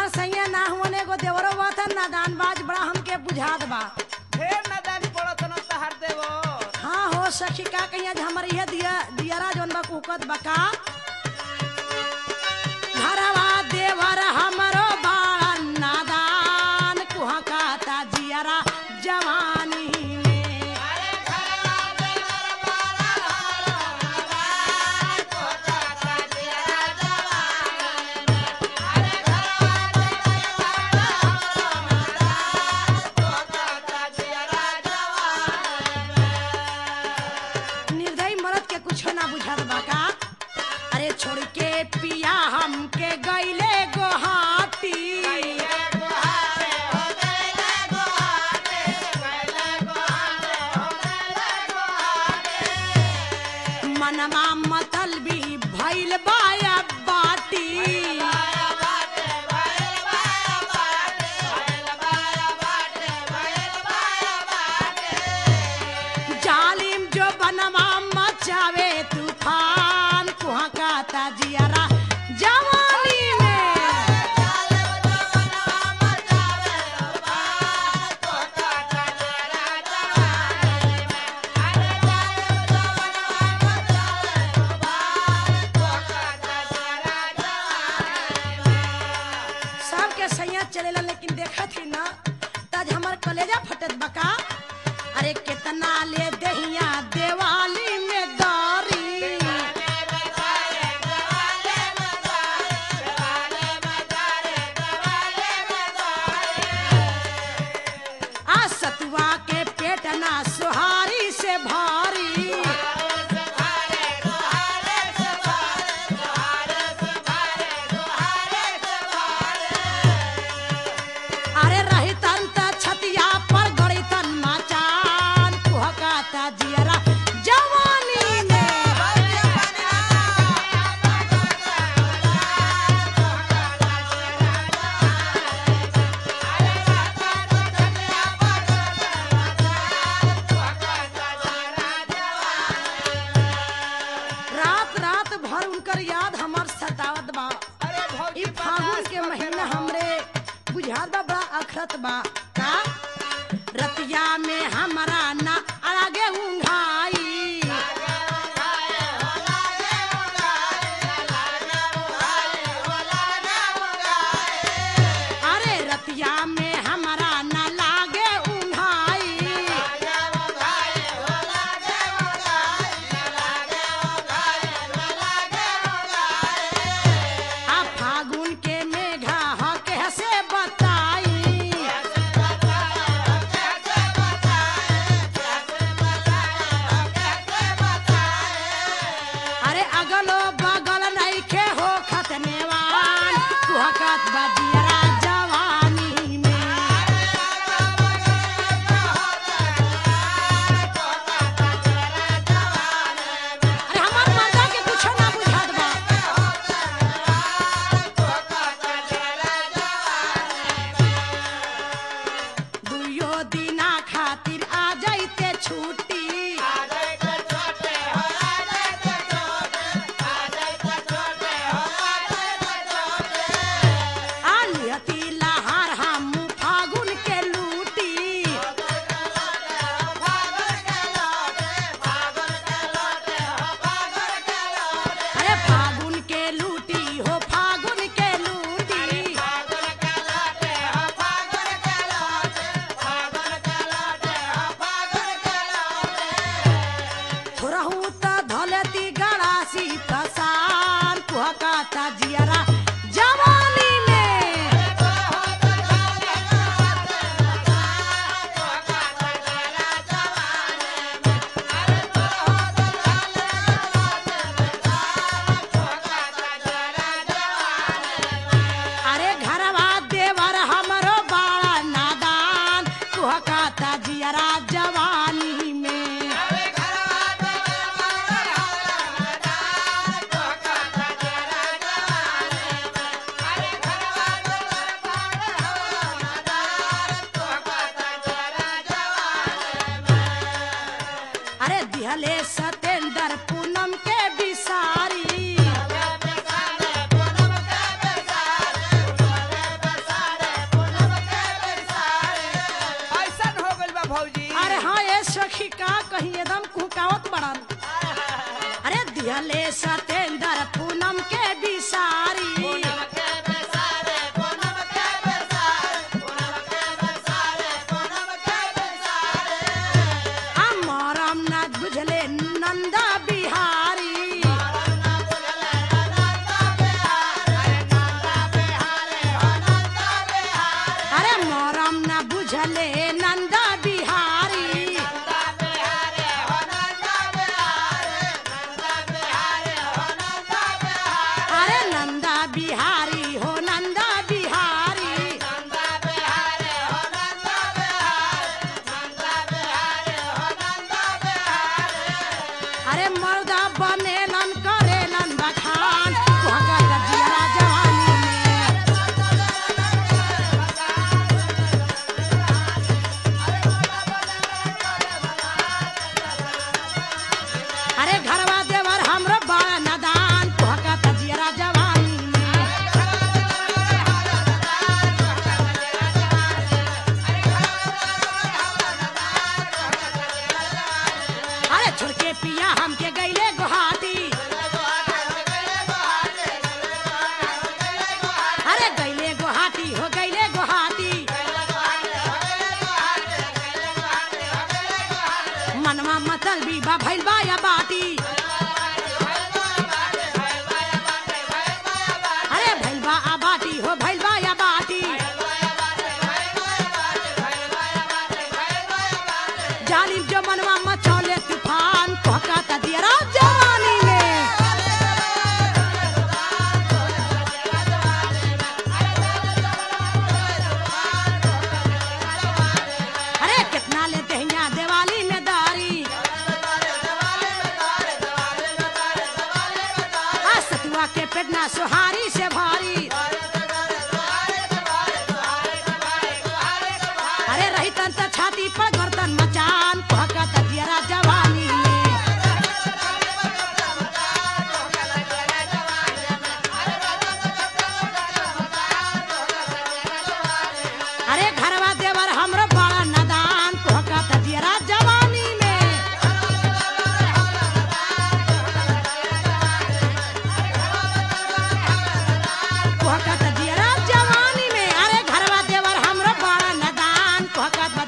सैया ना हुआ एगो देवरो बात है नादान बाज बड़ा हमके बुझात बा ढेर नदानी पड़त न तहार देवो हाँ हो सखी का कहिया जे हमर इहे दिया दियरा जोन बा कुकत बका घरवा देवर हमरो बाड़ा नादान कुहा कहता जियरा जवानी में निर्दयी मरद के कुछ ना बुझत बाका अरे छोड़ के पिया हमके गईले गोहाटी मनमा मतल भी भइल बाया बाटी जालिम जो बनवा मचावे तूफान कुहा कहता जियरा जवानी में सबके सैया चलेला लेकिन देखा थी ना तज हमर कलेजा फटत बका अरे कितना ले दहिया देवाली में दारी आ सतुआ के पेट ना सुहारी से भारी अरे रही तन त छतिया पर गड़ी तन मचान कुहकाता जियरा जवानी में रात रात भर उनकर याद हमर सतावत बा अरे भौजी ई फागुन के महीना हमरे बुझात बा बड़ा अखरत बा का रतिया में हमरा ना आगे उंघाई अरे रतिया में हमरा ना लागे उंघाई आ फागुन के मेघा ह कैसे बताई अरे अगलो बगल नइखे हो खतनेवान कुहकत बजियरा जवानी में अरे हमार मर्दा के कुछो ना बुझात बा दुइयो दिना खातिर आ जाइते छुट्टी आलियती लहार हम फागुन के लूटी अरे फागुन के लूटी हो फागुन के लूटी थोरहू त धलती गड़ासी पसान कुहकाता जियरा जवानी में अरे घरवा देवर हमरो बाड़ा नादान कुहकाता जियरा जवानी में अरे दिहले सतेंद्र पूनम के बिसारी दिहले सतेंद्र पूनम के बिसारी अमरम न बुझले नंदा बिहारी अरे मोरम न बुझले नंदा बिहारी अरे नंदा बिहारी हो नंदा बिहारी अरे मर्दा बनेलन करेलन बखान भगत जिया जवानी में अरे घरवा देवर हमरो बड़ा नदान भगत जिया जवानी में अरे छोड़ के पिया हमके गईले गुहाटी अरे गईले गुहाटी हो गईले गुहाटी मनवा मतल भी बा भइल बा या बाटी अरे भइल बा आ बाटी हो भइल बा या बाटी जालिम जो मनवा मचौले तूफान कहका दियरा जवानी में अरे कितना लेते हैं यहाँ दिवाली में दारी आ सतुआ के पेटना सुहारी से भारी अरे रही तन त छाती पर गर्दन मचान कहका दियरा जवानी में अरे घरवा देवर हमरो बड़ा नदान कहका दियरा जवानी में कहका दियरा जवानी में अरे घरवा देवर हमरो बड़ा नदान कहका